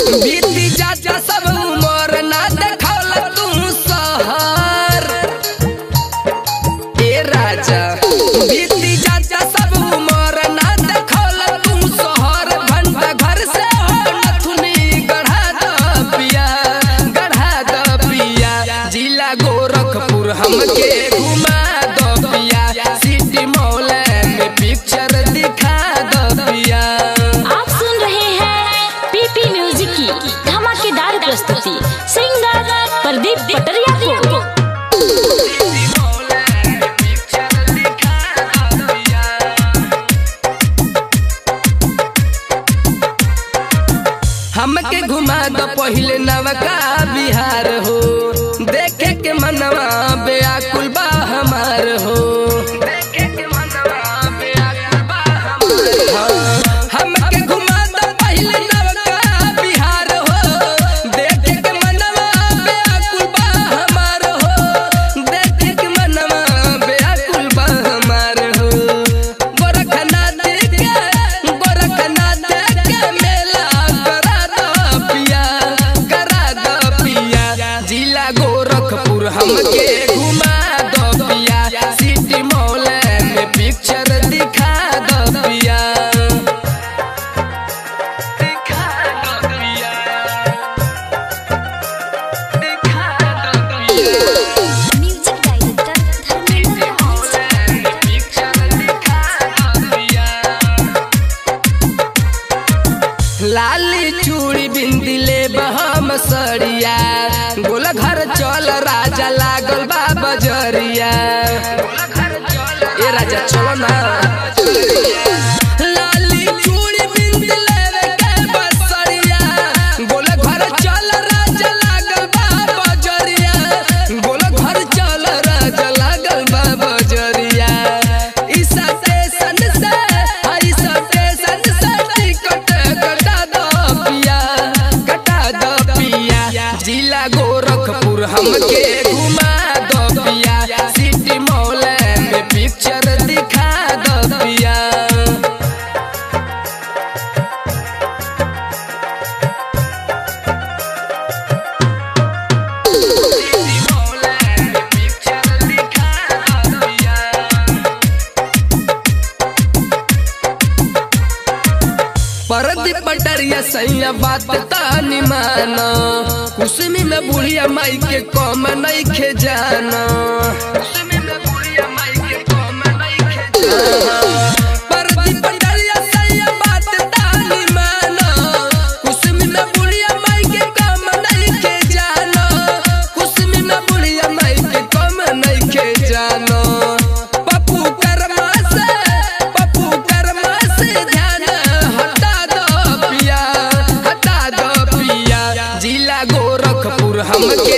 बीती जाता सब उमर ना देखौल तू सहर ए राजा बीती जाता सब उमर ना देखौल तू सहर घंटा घर से हो नथुनी गढ़ा द पिया गढ़ा द पिया जिला गोरखपुर हमके घुमा द पिया सिटी मॉल में पिक्चर दिखा द पिया आप सुन रहे हैं पीपी म्यूजिक की धमाकेदार प्रस्तुति सिंगर प्रदीप पटरिया को हमके घुमा दो पहिले नवका बिहार हो देखे के मनवा बेआकुल बा हमार हो हाँ, हमके घुमा दो पहिले नवका बिहार हो देखे के मनवा बेआकुल बा हमार हो देखे के मनवा बेआकुल बा हमार हो गोरखनाथ के गोरखनाथ के मेला करा दो पिया करा दो पिया जिला गोरखपुर हमके घुमा दो पिया सिटी मॉल में पिक्चर दिखा दो पिया दिखा दो पिया दिखा दो पिया म्यूजिक डायरेक्टर धर्मेंद्र लाली चूड़ी बिंदी ले बहम सड़िया गोल घर चल राजा लागल बा बजरिया ए राजा चलो ना लाली चूड़ी बिंदी लेवे के बसरिया गोल घर चल राजा लागल बा बजरिया गोल घर चल राजा लागल बा बजरिया ई स्टेशन से हई स्टेशन से टिकट कटा दो पिया कटा दो पिया जिला गोरखपुर हमके घुमा दो पिया सिटी मॉल में पिक्चर दिखा दो पिया परदी पटरिया सैया बात तानी माना कुसमी में बुढ़िया माई के कम नहीं खे जाना परदी पटरिया सैया बात तानी माना कुसमी में बुढ़िया माई के कम नहीं खे जाना कुसमी में बुढ़िया माई के कम नहीं खे जाना पप्पू कर्मा से पप्पू कर्मा से ध्यान हटा दो पिया हटा दो पिया जिला गोरखपुर हमके